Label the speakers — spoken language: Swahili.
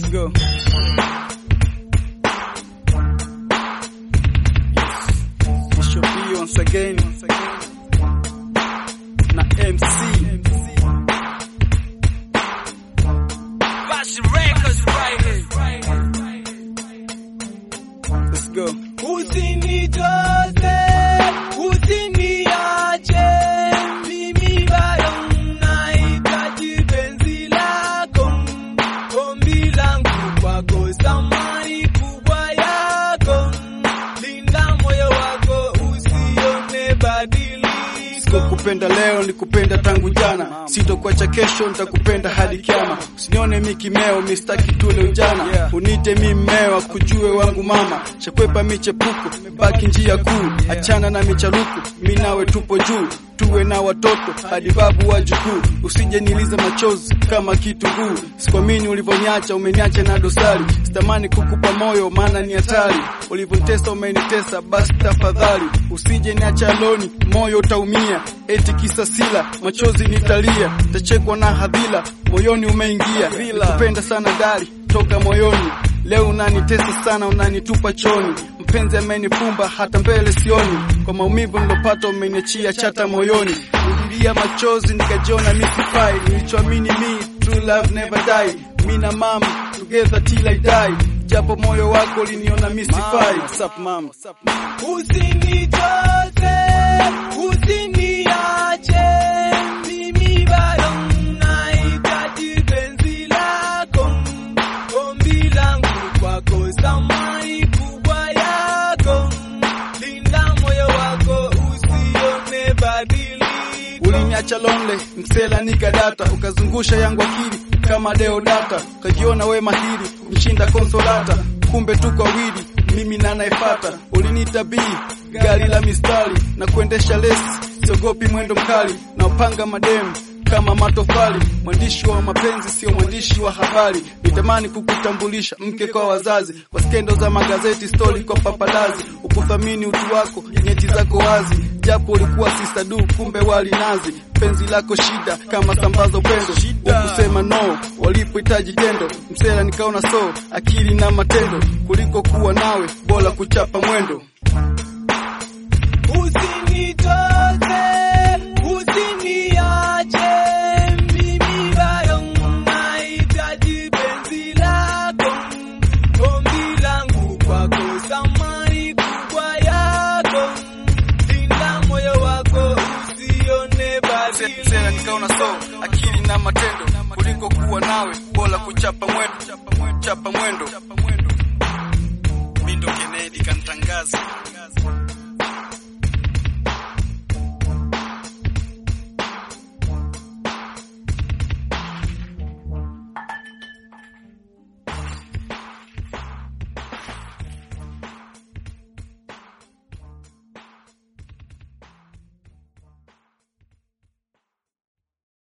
Speaker 1: Let's go. It should be once again. Na MC.
Speaker 2: Fashion Records right here.
Speaker 1: Let's go.
Speaker 2: Usinitoze, usiniache, mimi bado nahitaji penzi lako. Ombi langu kwako, thamani kubwa yako. Linda moyo wako, usione badiliko.
Speaker 1: Sikukupenda leo, nilikupenda tangu jana, sitokuacha kesho, nitakupenda hadi kiama. Usinione mi kimeo, mistaki tule ujana, unite mi mmeo, kujue wangu mama. Chakwepa michepuko, baki njia kuu, achana na micharuku, mi nawe tupo juu tuwe na watoto hadi babu wa jukuu, usije niliza machozi kama kitunguu. Sikuamini ulivyoniacha, umeniacha na dosari, sitamani kukupa moyo, maana ni hatari. Ulivyonitesa umenitesa, basi tafadhali usije niacha aloni, moyo utaumia. Eti kisa sila, machozi nitalia, tachekwa na hadhila, moyoni umeingia. Kupenda sana dari toka moyoni, leo unanitesa sana, unanitupa choni. Mpenzi amenifumba hata mbele sioni, kwa maumivu nilopata umeniachia chata moyoni. Nililia machozi nikajiona mi sifai, nilichoamini mi true love never die. Mi na mama together till I die, japo moyo wako uliniona mi sifai. What's up, mama?
Speaker 2: Usinitoze, usiniache, mimi bado nahitaji penzi lako. Ombi langu kwako, thamani kubwa yako. Linda moyo wako, usione badiliko.
Speaker 1: Uliniacha lonely, msela nikadata, ukazungusha yangu akili kama deodata, ukajiona we mahiri kumshinda konsolata, kumbe tuko wawili mimi na naefata. Uliniita bii gari la mistari na kuendesha lesi, siogopi mwendo mkali na upanga mademu kama matofali. Mwandishi wa mapenzi sio mwandishi wa habari. Nitamani kukutambulisha mke kwa wazazi, kwa skendo za magazeti, stori kwa papalazi. Ukuthamini utu wako, nyeti zako wazi, japo ulikuwa sister du, kumbe wali nazi. Penzi lako shida kama sambaza upendo, ukusema no walipohitaji tendo. Msela nikaona so akili na matendo, kuliko kuwa nawe bora kuchapa mwendo.
Speaker 2: Usinitoze, usiniache, mimi bado nahitaji penzi lako. Ombi langu kwako, thamani kubwa yako. Linda moyo wako, usione badiliko.
Speaker 1: Msela nikaona so akili na matendo, kuliko kuwa nawe bora kuchapa mwendo, chapa mwendo.